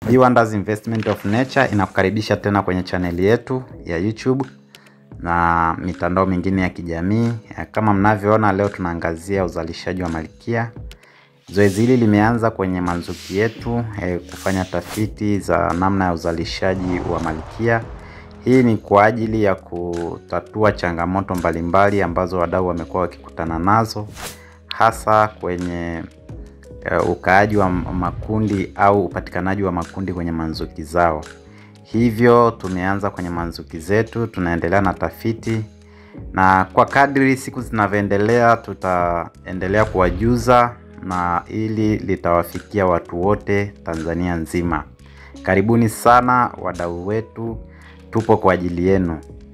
Wonders Investment of Nature inakukaribisha tena kwenye chaneli yetu ya YouTube na mitandao mingine ya kijamii. Kama mnavyoona, leo tunaangazia uzalishaji wa malkia. Zoezi hili limeanza kwenye manzuki yetu eh, kufanya tafiti za namna ya uzalishaji wa malkia. Hii ni kwa ajili ya kutatua changamoto mbalimbali ambazo wadau wamekuwa wakikutana nazo hasa kwenye uh, ukaaji wa makundi au upatikanaji wa makundi kwenye manzuki zao. Hivyo tumeanza kwenye manzuki zetu, tunaendelea na tafiti, na kwa kadri siku zinavyoendelea tutaendelea kuwajuza na ili litawafikia watu wote Tanzania nzima. Karibuni sana wadau wetu, tupo kwa ajili yenu.